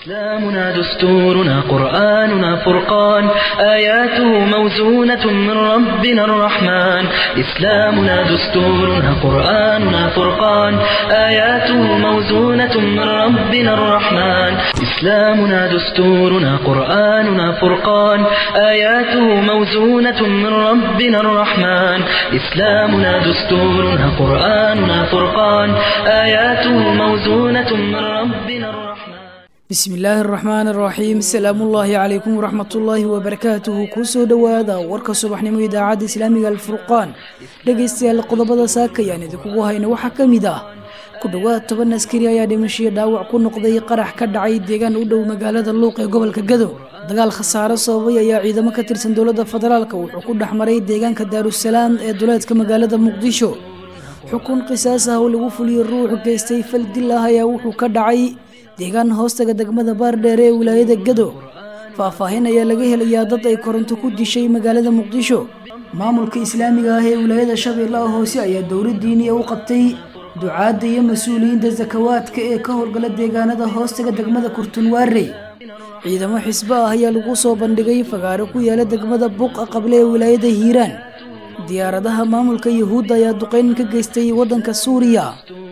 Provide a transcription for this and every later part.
إسلامنا دستورنا قرآننا فرقان آياته موزونة من ربنا الرحمن إسلامنا دستورنا قرآننا فرقان آياته موزونة من ربنا الرحمن إسلامنا دستورنا قرآننا فرقان آياته موزونة من ربنا الرحمن إسلامنا دستورنا قرآننا فرقان آياته موزونة من ربنا الرحمن bismi illaahi araxmaan araxiim asalaamullaahi calaykum waraxmatullaahi wabarakaatuhu kusoo dhowaada warka subaxnimo idaacadda islaamiga alfurqaan dhegaystayaal qodobada saakayaan idinkugu hayna waxaa ka mid ah ku dhowaad toban askari ayaa dhimashiyo dhaawac ku noqday qarax ka dhacay deegaan u dhow magaalada luuq ee gobolka gado dagaal khasaaro sababay ayaa ciidamo ka tirsan dowladda federaalk wuxuu ku dhex maray deegaanka daarusalaam ee duleedka magaalada muqdisho xukun qisaas ah oo lagu fuliyey ruux geystay fal dil ah ayaa wuxuu ka dhacay deegaan hoostaga degmada baardheere ee wilaayada gado faahfaahin ayaa laga helayaa dad ay koronto ku dishay magaalada muqdisho maamulka islaamiga ah ee wilaayada shabeellaha hoose ayaa dowlad diiniya u qabtay ducaadda iyo mas-uuliyiinta sakawaadka ee ka howlgala deegaanada hoostaga degmada kurtunwaarey ciidamo xisbo ah ayaa lagu soo bandhigay fagaaro ku yaala degmada buuqa qable ee wilaayada hiiraan diyaaradaha maamulka yuhuudda ayaa duqeyn ka geystay waddanka suuriya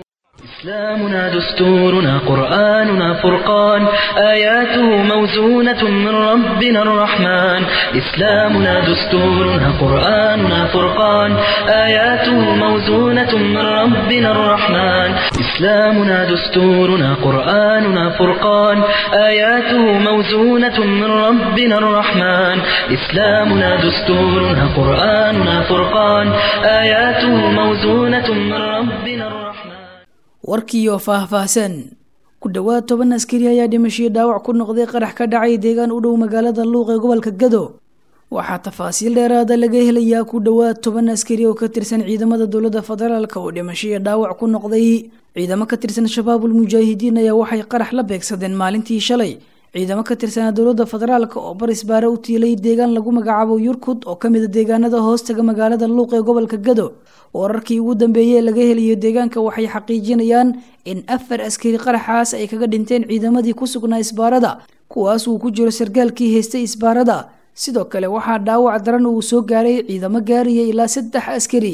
إسلامنا دستورنا قرآننا فرقان آياته موزونة من ربنا الرحمن إسلامنا دستورنا قرآننا فرقان آياته موزونة من ربنا الرحمن إسلامنا دستورنا قرآننا فرقان آياته موزونة من ربنا الرحمن إسلامنا دستورنا قرآننا فرقان آياته موزونة من ربنا الرحمن warkiioo faahfaahsan ku dhowaad toban askari ayaa dhimashiyo dhaawac ku noqday qarax ka dhacay deegaan u dhow magaalada luuq ee gobolka gado waxaa tafaasiil dheeraada laga helayaa ku dhowaad toban askari oo ka tirsan ciidamada dowladda federaalk oo dhimashiyo dhaawac ku noqday ciidamo ka tirsan shabaabul mujaahidiin ayaa waxay qarax la beegsadeen maalintii shalay ciidamo ka tirsanaa dowladda federaalk oo barisbaare u tiilay deegaan lagu magacaabo yurkud oo kamida deegaanada hoostaga magaalada luuq ee gobolka gado wararkii ugu dambeeyey laga helayo deegaanka waxay xaqiijinayaan in afar askari qaraxaas ay kaga dhinteen ciidamadii ku sugnaa isbaarada kuwaas uu ku jiro sargaalkii haystay isbaarada sidoo kale waxaa dhaawac daran uu soo gaaray ciidamo gaaraya ilaa saddex askari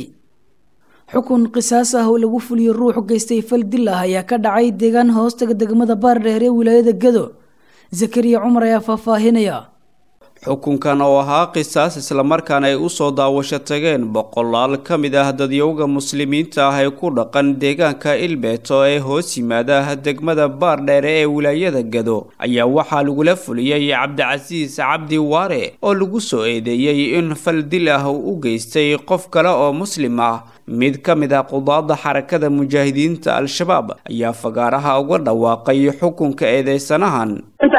xukun qisaas ah oo lagu fuliyo ruux geystay fal dil ah ayaa ka dhacay deegaan hoostaga degmada baardheer ee wilaayada gado zakariya cumar ayaa faahfaahinaya xukunkan oo ahaa qisaas islamarkaana ay usoo daawasho tageen boqolaal ka mid ah dadyowga muslimiinta ah ee ku dhaqan deegaanka ilbeeto ee hoos yimaada degmada baardheere ee wilaayada gado ayaa waxaa lagula fuliyey cabdicasiis cabdi waare oo lagu soo eedeeyey in fal dil ah uu u geystay qof kale oo muslim ah mid ka mid ah qudaada xarakada mujaahidiinta al-shabaab ayaa fagaaraha uga dhawaaqay xukunka eedeysanahan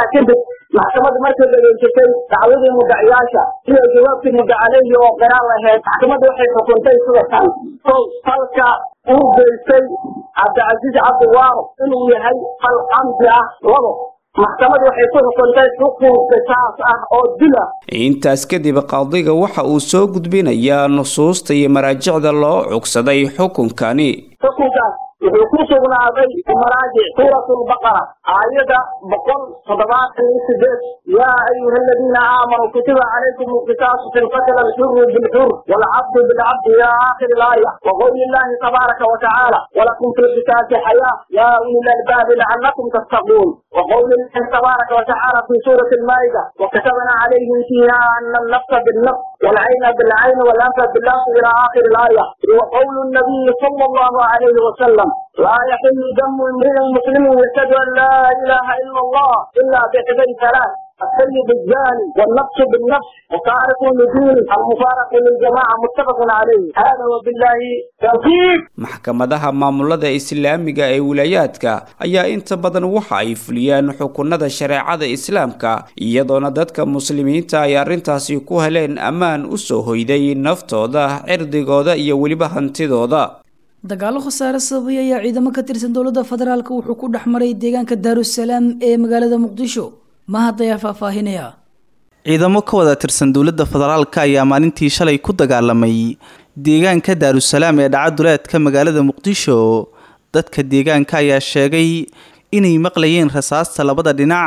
maxkamadda markay dhageysatay dacwadii muddaciyaasha iyo jawaabtii mudda caleyhi oo qiraan lahayd maxkamadda waxay xukuntay sida tan kow falka uu geystay cabdicasiis cabdiwaaro inuu yahay fal camdi ah labo maxkamaddu waxay ku xukuntay xukun qisaas ah oo dila intaas kadib qaadiga waxa uu soo gudbinayaa nusuusta iyo maraajicda loo cugsaday xukunkani xukunkaas wuxuu ku sugnaaday maraajic suurat lbaqara aayada boqol toddobaatan iyo sideed yaa ayuha aladiina aamanuu kutiba calaykum alqisaasu fi lqatl alxuru bilxur waalcabdu bilcabdi ila aakhiri ilaaya waqowli illahi tabaaraka watacaala walakum fi lqisaasi xayaa yaa uli lalbaabi lacallakum tattaquun وقول الله تبارك وتعالى في سورة المائدة وكتبنا عليهم فيها أن النفس بالنفس والعين بالعين والأنف بالأنف إلى آخر الآية وقول النبي صلى الله عليه وسلم لا يحل دم امرئ مسلم يشهد أن لا إله إلا الله إلا بإحدى ثلاث السيد الزاني والنفس بالنفس وتارك النجوم المفارق للجماعة متفق عليه هذا وبالله توفيق maxkamadaha maamulada islaamiga ee wilaayaadka ayaa inta badan waxa ay fuliyaan xukunada shareecada islaamka iyadoona dadka muslimiinta ay arrintaasi ku heleen ammaan u soo hoyday naftooda cirdigooda iyo weliba hantidooda dagaalo khasaare sababay ayaa ciidamo ka tirsan dowladda federaalk wuxuu ku dhex maray deegaanka daarusalaam ee magaalada muqdisho mahad ayaa faahfaahinaya ciidamo ka wada tirsan dowladda federaalka ayaa maalintii shalay ku dagaalamay deegaanka daarusalaam ee dhaca duleedka magaalada muqdisho dadka deegaanka ayaa sheegay inay maqlayeen rasaasta labada dhinac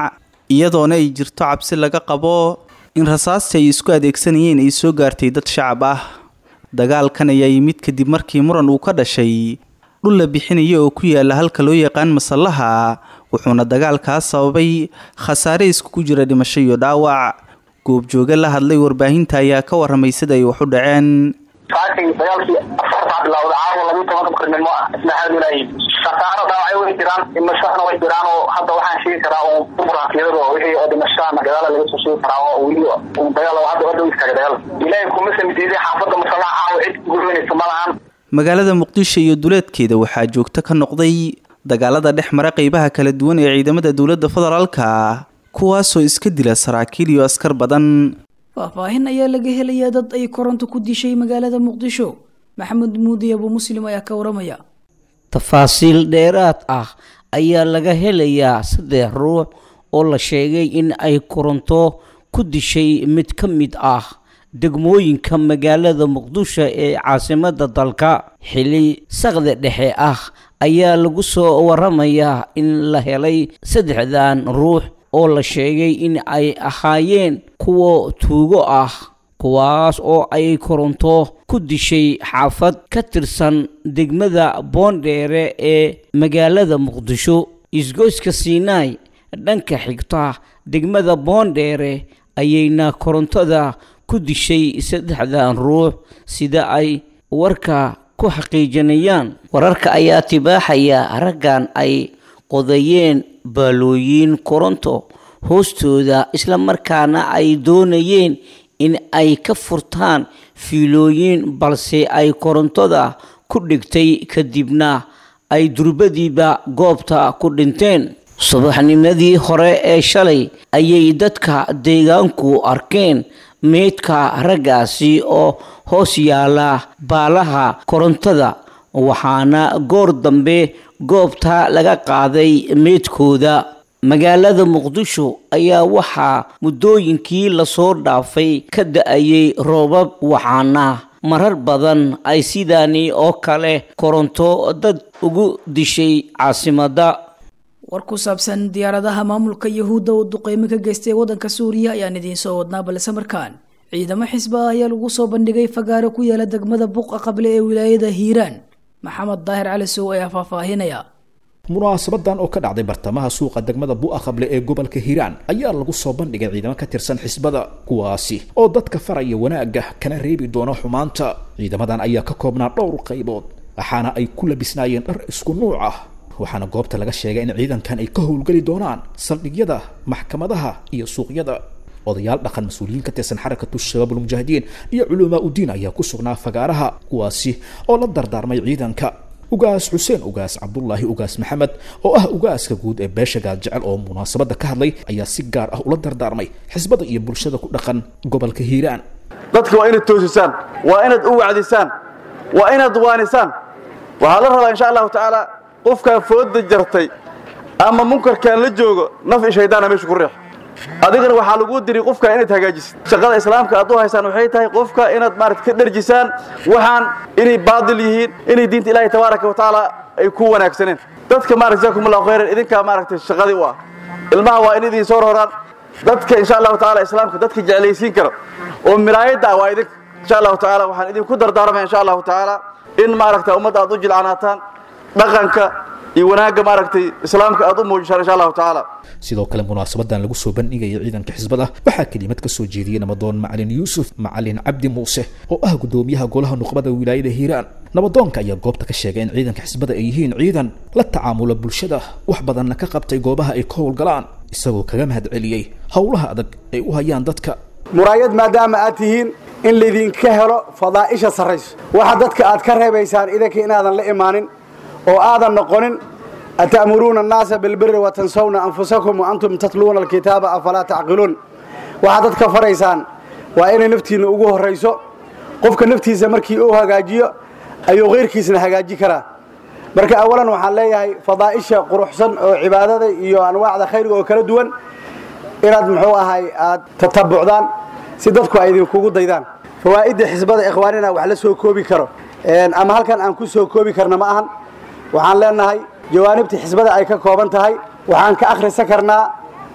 iyadoona ay jirto cabsi laga qabo in rasaasta ay isku adeegsanayeen ay soo gaartay dad shacab ah dagaalkan ayaa yimid kadib markii muran uu ka dhashay dhul la bixinaya oo ku yaala halka loo yaqaan masallaha wuxuuna dagaalkaas sababay khasaare iskugu jira dhimasho iyo dhaawac goobjooge la hadlay warbaahinta ayaa ka waramay sida ay wax u dhaceen saakay dagaalkii afartaa bilowda caawa labiyi tobanka barnimo ah isna xaadulaayi khasaaro dhaawacyo way jiraan dhimashadana way jiraan oo hadda waxaan sheegi karaa oo buraafiyadada oo wixii oo dhimashadana gadaala laga soo sheegi karaa oo weli dagaal hadda hadda istaaga dagaal ilaahay kuma samitiiday xaafadda masallaha caawa cid gurinaysa ma lahan magaalada muqdisho iyo duleedkeeda waxaa joogto ka noqday dagaalada dhex mara qeybaha kala duwan ee ciidamada dowladda federaalka kuwaasoo iska dila saraakiil iyo askar badan faahfaahin ayaa laga helayaa dad ay koronto ku dishay magaalada muqdisho maxamed muudi abu muslim ayaa ka waramaya tafaasiil dheeraad ah ayaa laga helayaa saddex ruux oo la sheegay in ay koronto ku dishay mid ka mid ah degmooyinka magaalada muqdisho ee caasimada dalka xili saqda dhexe ah ayaa lagu soo waramayaa in la helay saddexdan ruux oo la sheegay in ay ahaayeen kuwa tuugo ah kuwaas oo ay koronto ku dishay xaafad ka tirsan degmada boondheere ee magaalada muqdisho isgoyska siinaay dhanka xigta degmada boondheere ayayna korontada ku dishay saddexdan ruux sida ay warka ku xaqiijinayaan wararka ayaa tibaaxaya raggan ay qodayeen baalooyin koronto hoostooda islamarkaana ay doonayeen in ay ka furtaan fiilooyin balse ay korontada ku dhigtay kadibna ay durbadiiba goobta ku dhinteen subaxnimadii hore ee shalay ayay dadka deegaanku arkeen meydka raggaasi oo hoos yaala baalaha korontada waxaana goor dambe goobta laga qaaday meydkooda magaalada muqdisho ayaa waxaa muddooyinkii lasoo dhaafay ka da-ayay roobab waxaana marar badan ay sidaani oo kale koronto dad ugu dishay caasimadda war ku saabsan diyaaradaha maamulka yahuudda oo duqeymo ka geystay waddanka suuriya ayaan idiin soo wadnaa balse markaan ciidamo xisba ah ayaa lagu soo bandhigay fagaaro ku yaala degmada buqa qable ee wilaayada hiiraan maxamed daahir cali sow ayaa faahfaahinaya munaasabadan oo ka dhacday bartamaha suuqa degmada bu'a qable ee gobolka hiiraan ayaa lagu soo bandhigay ciidamo ka tirsan xisbada kuwaasi oo dadka faraya wanaagga kana reebi doona xumaanta ciidamadan ayaa ka koobnaa dhowr qaybood waxaana ay ku labisnaayeen dhar isku nuuc ah waxaana goobta laga sheegay in ciidankan ay ka howlgeli doonaan saldhigyada maxkamadaha iyo suuqyada odayaal dhaqan mas-uuliyiin ka tirsan xarakatu shabaab ulmujaahidiin iyo culumaa udiin ayaa ku sugnaa fagaaraha kuwaasi oo la dardaarmay ciidanka ugaas xuseen ugaas cabdullaahi ugaas maxamed oo ah ugaaska guud ee beesha gaaljecel oo munaasabadda ka hadlay ayaa si gaar ah ula dardaarmay xisbada iyo bulshada ku dhaqan gobolka hiiraan dadka waa inaad toosisaan waa inaad u wacdisaan waa inaad waanisaan waxaa la rabaa insha allahu tacaala qofkaa fooda jartay ama munkarkaan la joogo naf i shaydaana meesha ku riix adigana waxaa lagu diri qofka inaad hagaajisid shaqada islaamka aad u haysaan waxay tahay qofka inaad maarata ka dharjisaan waxaan inay baadil yihiin inay diinta ilaahay tabaaraka wa tacaala ay ku wanaagsaneen dadka maarata jazakum allahu khayran idinkaa maaragtay shaqadii u ah ilmaha waa in idin soo roraan dadka insha allahu tacaala islaamka dadka jeclaysiin kara oo miraayadda ah waa idinka insha allahu tacaala waxaan idinku dardaarmaya insha allahu tacaala in maaragta ummadda aad u jilcanaataan dhaqanka iyo wanaagga maaragtay islaamka aad u muujisaan insha allahu tacaala sidoo kale munaasabadan lagu soo bandhigaya ciidanka xisbada waxaa kelimad ka soo jeediyey nabadoon macalin yuusuf macalin cabdi muuse oo ah gudoomiyaha golaha nuqbada wilaayada hiiraan nabadoonka ayaa goobta ka sheegay in ciidanka xisbada ay yihiin ciidan la tacaamula bulshada wax badanna ka qabtay goobaha ay ka howlgalaan isagoo kaga mahad celiyey howlaha adag ay u hayaan dadka muraayad maadaama aad tihiin in laydinka helo fadaa'isha sarrayso waxa dadka aad ka reebaysaan idanka inaadan la imaanin oo aadan noqonin ata'muruuna annaasa bilbiri watansawna anfusakum wa antum tatluuna alkitaaba afalaa tacqiluun waxaad dadka faraysaan waa inay naftiinna ugu horrayso qofka naftiisa markii uu hagaajiyo ayuu kayrkiisna hagaaji karaa marka awalan waxaan leeyahay fadaa'isha quruxsan oo cibaadada iyo anwaacda khayriga oo kala duwan inaad muxuu ahay aad tatabucdaan si dadku ay idinkugu daydaan fawaa'idda xisbada ikhwaanina wax la soo koobi karo ama halkan aan ku soo koobi karna ma ahan waxaan leenahay jawaanibta xisbada ay ka kooban tahay waxaan ka akhrisan karnaa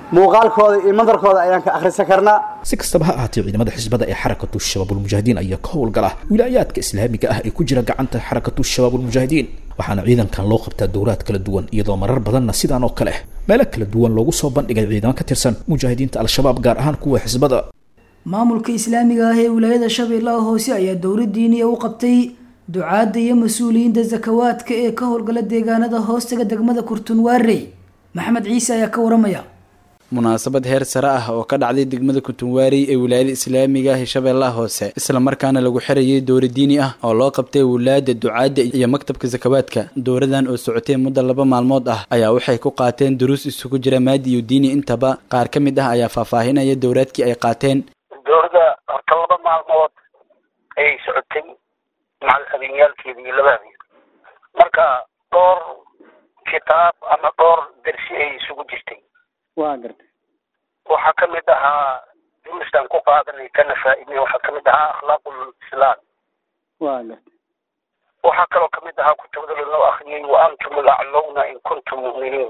muuqaalkooda iyo mandarkooda ayaan ka akhrisan karnaa si kastaba ha ahaatee ciidamada xisbada ee xarakatu shabaabulmujaahidiin ayaa ka howlgala wilaayaadka islaamiga ah ee ku jira gacanta xarakatu shabaabulmujaahidiin waxaana ciidankan loo qabtaa dowlaad kala duwan iyadoo marar badanna sidaan oo kale meelo kala duwan loogu soo bandhigay ciidamo ka tirsan mujaahidiinta al-shabaab gaar ahaan kuwa xisbada maamulka islaamiga ah ee wilaayada shabeellaha hoose ayaa dowlad diiniya u qabtay ducaadda iyo mas-uuliyiinta zakawaadka ee ka howlgala deegaanada hoostaga degmada kurtunwaarey maxamed ciise ayaa ka waramaya munaasabad heer sare ah oo ka dhacday degmada kuntunwaarey ee wilaayada islaamiga ah ee shabeellaha hoose islamarkaana lagu xirayay dowra diini ah oo loo qabtay wulaada ducaadda iyo maktabka sakawaadka dowradan oo socotay muddo laba maalmood ah ayaa waxay ku qaateen duruus isugu jira maadi iyo diini intaba qaar ka mid ah ayaa faahfaahinaya dowraadkii ay qaateen dowladda horta laba maalmood ayay socotay macal habeenyaalkeeda iyo laba habeen marka dhowr kitaab ama dhowr dersi ay isugu jirtay waa gartay waxaa ka mid ahaa duruustan ku qaadanay kana faaidnay waxaa ka mid ahaa akhlaaqul islaam waa gartay waxaa kaloo ka mid ahaa kutubada lanoo akriyey wa antum alaclowna in kuntum mu'miniin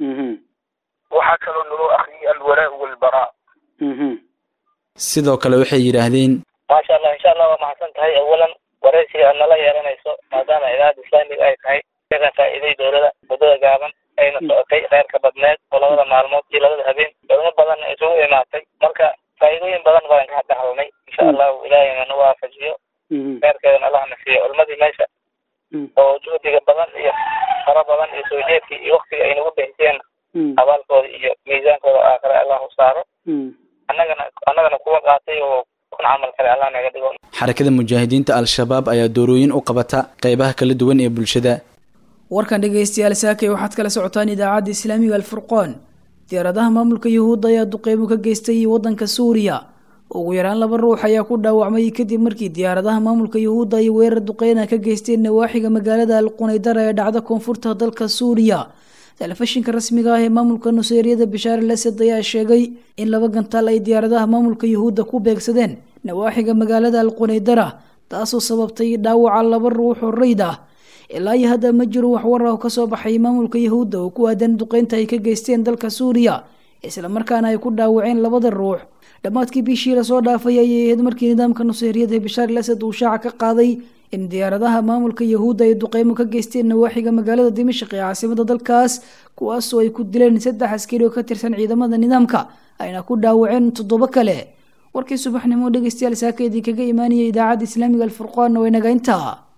waxaa kaloo naloo akriyey alwalaa walbaraa sidoo kale waxay yidhaahdeen maasha allah insha allah waa mahadsan tahay awalan waraysiga aad nala yeelanayso maadaama idaacadda islaamiga ay tahay ka faa'iiday dowlada muddada gaaban ayna socotay kheyrka badneed oo labada maalmood iyo labada habeen culimo badan isugu imaatay marka faa'iidooyin badan baan ka dhaxalnay insha allahu ilaahayna na waafajiyo kheyrkeedana allahna siiyo culimadii meesha oo juhdiga badan iyo fara badan iyo soo jeedkii iyo waktiga ay nagu bixiseen abaalkooda iyo miisaankooda aakhire allahu saaro annagana annagana kuwa qaatay oo kun camal kale allah naga dhigo xarakada mujaahidiinta al-shabaab ayaa doorooyin u qabata qeybaha kala duwan ee bulshada warkan dhegaystayaal saakay waxaad kala socotaan idaacadda islaamiga alfurqaan diyaaradaha maamulka yuhuudda ayaa duqeymo ka geystay waddanka suuriya ugu yaraan laba ruux ayaa ku dhaawacmay kadib markii diyaaradaha maamulka yuhuudda ay weerar duqeyna ka geysteen nawaaxiga magaalada alqunaydara ee dhacda koonfurta dalka suuriya telefishinka rasmiga ah ee maamulka nuseyriyada bishaar al asad ayaa sheegay in laba gantaal ay diyaaradaha maamulka yuhuudda ku beegsadeen nawaaxiga magaalada alqunaydara taasoo sababtay dhaawaca laba ruux oo rayd ah ilaa iyo hadda ma jiro wax war ah oo kasoo baxay maamulka yuhuudda oo ku aadan duqeynta ay ka geysteen dalka suuriya islamarkaana ay ku dhaawaceen labada ruux dhammaadkii bishii lasoo dhaafay ayay ahayd markii nidaamka nuseyriyada ee bishaar al asad uu shaaca ka qaaday in diyaaradaha maamulka yuhuudda ay duqeymo ka geysteen nawaaxiga magaalada dimashq ee caasimada dalkaas kuwaasoo ay ku dileen saddex askari oo ka tirsan ciidamada nidaamka ayna ku dhaawaceen toddobo kale warkii subaxnimo dhegeystayaal saaka idinkaga imaanaya idaacadda islaamiga alfurqaanna way naga intaa